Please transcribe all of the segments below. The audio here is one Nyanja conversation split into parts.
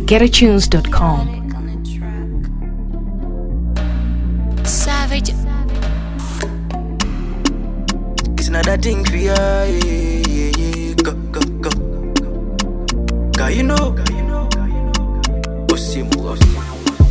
getatunes.com. Savage. It's another thing for ya, yeah, yeah, yeah. Go, go, go. Cause you know, Osimu, Osimu.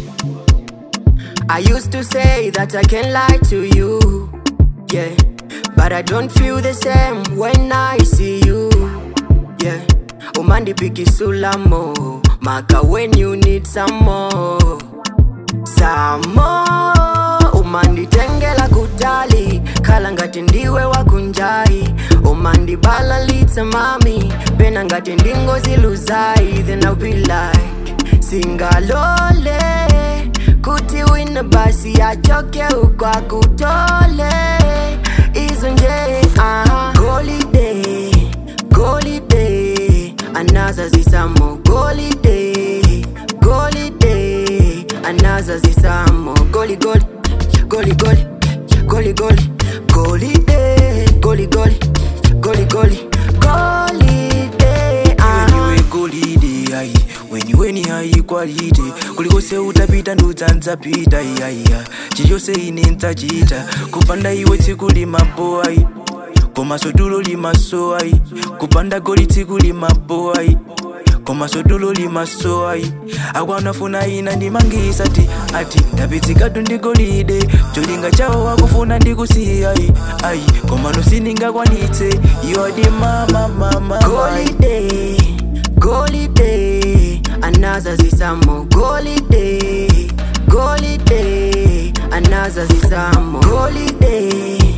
I used to say that I can lie to you, yeah. But I don't feel the same when I see you, yeah. Umandi piki sulamo, maka when you need some more, some more. umanditengela kutali khala ngati ndiwe wakunjai umandibalalitsa mami pena ngati ndingoziluzayi then I'll be like singalole kuti wina basi achoke ukwakutole izo nje aha golide golide anaza zisamo golide golide anaza zisamo goli goli goli goli goli goli goli de goli goli goli goli goli de iwe golide ai wenyiweni hai kwalite kulikose utapita ndudzanzapita iyaiya chiyose ine ndzachita kupanda iwe tsiku limapo ai komaso tulo limaso ai kupanda goli tsiku limapo ai komaso tulo limaso ai akwanafuna ina ndimangisa ti ati ndapitsikatu ndi golide cholinga chawo wakufuna ndikusiya ai ai komano sindingakwanitse iwo di mama mama golide golide anaza zisamo golide golide anaza zisamo golide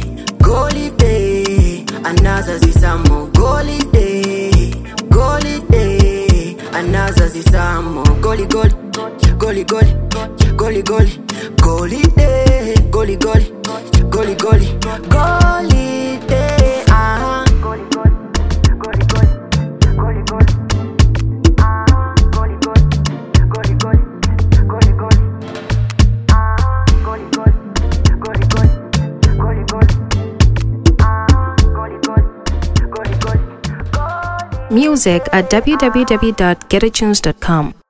golide anaza zisamo golide golide anaza zisamo goli goli goli goli goli goli golide goli goli goli goli golide aha goli goli goli goli goli goli ah goli goli goli goli goli goli ah goli goli goli goli goli goli ah goli goli goli goli goli Music at www.getatunes.com.